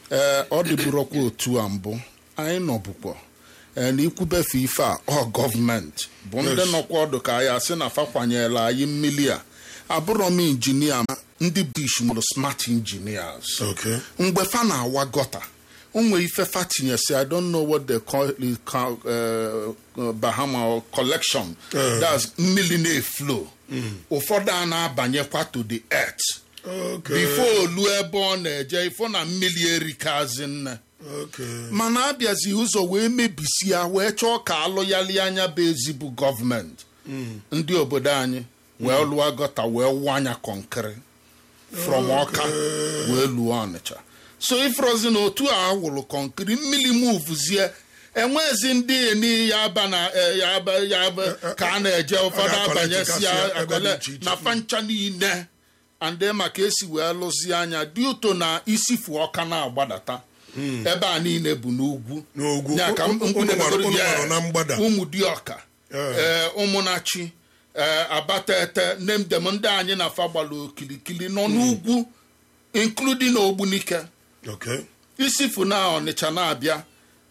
ee ọ dịburokwa otu a mbụ anyị nọbụkwa ee na ikwubefe ife a ọ gọọmenti bụ ndị Yes. nọkwa ọdụ ka anyị asị na fakwanyela anyị mmili a abụrọ m injinia ma ndị british mụrụ smart engineers Okay. mgbe fa na-awa gọta o nwere ife fa tinyesi i don't know what they call it ca- uh, uh, bahama or collection Eh. that's mmiri na-eflow ụfọdụ a na-abanyekwa to the earth Okay. before olu ebe ọ na-eje ifo na mmiri erikazi nne Okay. mana abịazi ụzọ wee mebisi ya wee chọọ ka alụyali anya bụ ezigbo gọọmenti ndị obodo anyị wee lụọ gọta wee wụọ anya kọnkịrị from ọka wee lụọ ọnịcha so ifrozi na otu a wụrụ kọnkịrị mmiri muvuzie enwezi ndị eni ya aba na eh, ya aba ya aba ka a na-eje ụfọdụ Ọ ga-akọlekti abanyesi kasị ya ebe dị akọle iche iche. na fancha niile ande maka esi wee lụzie anya dị ụtọ na isifu ọka na-agbadata ebe a niile bụ n'ugwu N'ugwu. Ya ka Unu- m- unu mkpụrụ gbara- unu ya, gbara na mgbada. ụmụ dịọka Eh. ee ụmụnachi ee abatete nemdem ndị anyị na afa gbara okilikili nọ n'ugwu including ogbunike Okay. isifu na ọnịcha na-abịa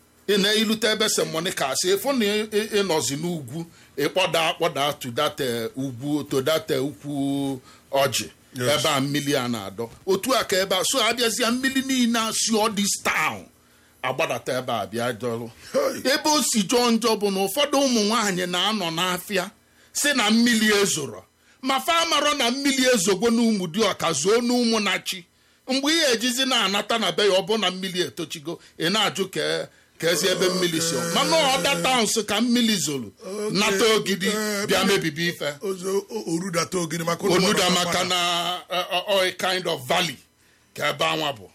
ị na-ilute ebe semonika asị ịfụ na ị- ị- ịnọzi n'ugwu ịkpọda akpọda tudate ugwu todate ukwu ọjị Yes. ebe a mmiri a na-adọ otu a ka ebe a so abịazịa mmiri niile asị ọ dis town agbadata ebe a bịa jọrọ Hey. ebe o si jọọ njọ bụ na ụfọdụ ụmụ nwaanyị na-anọ n'afịa si na mmiri ezoro ma fa amarọ na mmiri ezogbo n'ụmụ dị ọka zuo n'ụmụ na chi mgbe ihe ejizi na-anata na be ya ọ bụ na mmiri etochigo ị na-ajụ ka ka ezi ebe mmiri si ọ. mana ọda towns ka mmiri zoro nata ogidi Eh, bịa mmiri- mebibi ife Ozo o- orudata ogidi maka unu onuda gbara maka mgbada. na uh, uh, uh, kind of valley ka ebe anwa bụ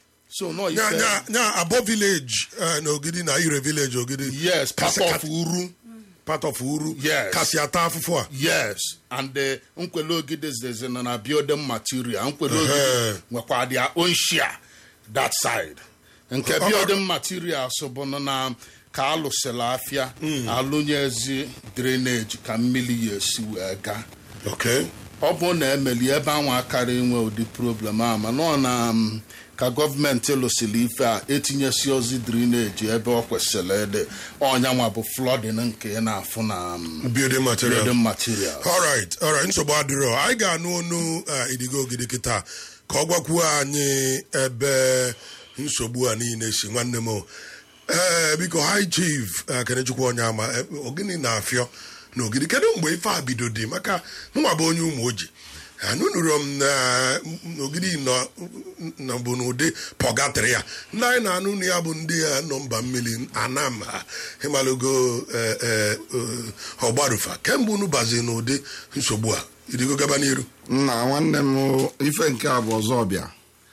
so no nya ife nya nya abo village eh, na ogidi na ire village ogidi yes part Kasị- of uru part of uru Yes. kasị ata afụfụ a yes and the nkwele ogide zeze na na building material nkwele Ehe. ogide nwekwa their own share that side nke Ọ- ọ- building materials bụ nọ na ka alụsịrị afịa alụnyezi drainage ka mmiri ya esi wee gaa okay ọ bụ na emeli ebe anwa akara inwe ụdị problem a mana ọ na um, ka gọọmenti lụsịrị ife a etinyesi ozi drainage ebe ọ kwesịrị ịdị ọnyanwa bụ flooding nke ị na-afụ na um, building material building materials alright alright nsogbu adịrọ anyị ga-anụ onu eh, idigo ogidi kịta ka ọ gwakwuo anyị ebe nsogbu a niile si nwanne m o. ee biko high chief eh, kenechukwu onye ama eh, ogini na-afịọ na ogidi kedu mgbe ife a bido dị maka mụnwa bụ onye ụmụ oji anụnụrụ m na na ogidi nọ nọ bụ n'ụdị pọgatịrị ya ndị anyị na-anụ na ya bụ ndị ya nọ mba mmiri anam ha ịmalụgo eh, eh, eh, ọgbarufa kemgbe unu bazi n'ụdị nsogbu a irigo gaba n'iru nna nwanne m ife nke a bụ ọzọ bịa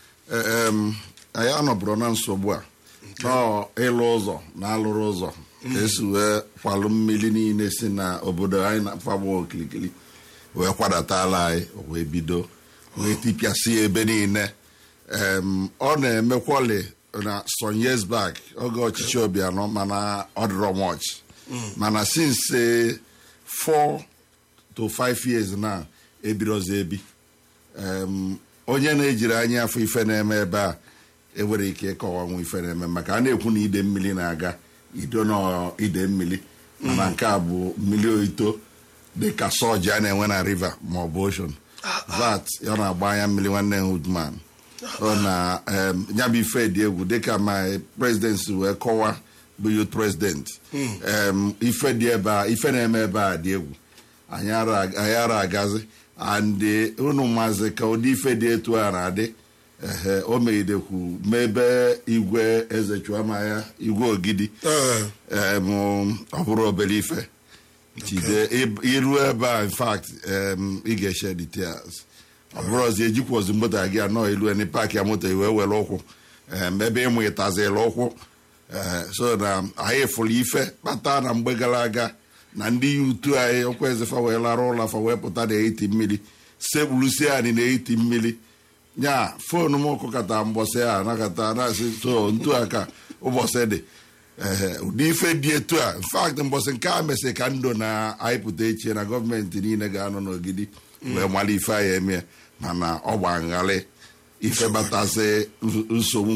Ee, em, anyị anọbụrụ na nsogbu a nọọ ịlụ ụzọ na alụrụ ụzọ ka esi wee kwalụ mmiri niile si na obodo anyị na-afagbu okilikili wee kwadatala anyị wee bido wee tipịasị ebe niile Em, ọ na-emekwali na some years back oge ọchịchị Obianọ mana ọ dịrọ much mana since eh, four to five years na ebirozi ebi Em, onye na-ejiri anya afọ ife na-eme ebe a enwere ike ịkọwanwu ife na-eme maka a na-ekwu na ide mmiri na-aga ido na ide mmiri mana nke a bụ mmiri oito dịka soji a na-enwe na river ma ọ bụ ocean vat ọ na-agba anya mmiri nwanne hudman ọ na em, ya bụ ife dị egwu dịka my president si wee kọwa bụ youth president em, ife dị ebe a ife na-eme ebe a dị egwu anyị ara anyị ara agazi and unu maazị ka ụdị ife dị etu a na-adị ehe o megidekwu mebe igwe eze chuamaya igwe ogidi Ee, em, ọ bụrụ obere ife jide ib- iru ebe a in fact em, ị ga-eshe details ọ bụrụ ọzọ ejikwozi moto gị anọ elu eni paakị ya moto wee were ụkwụ em, ebe ịmụ ịtazila ụkwụ ee, so na anyị fụrụ ife kpata na mgbe gara aga na ndị ya utu anyị ọkwa eze fa wee lara ụlọ fa wee pụta na eti mmiri sekpurusie anyị na eti mmiri nya foonu m kụkọta mbọsị a nakọta na-asị so ntu a ka ụbọchị dị ee ụdị ife dị etu a infact mbọsị nke a mesị ka ndụ na-ayịpụta echi na gọọmenti niile ga-anọ n'ogidi wee mara ife anyị eme mana ọ gba nghalị ife batasị nsogbu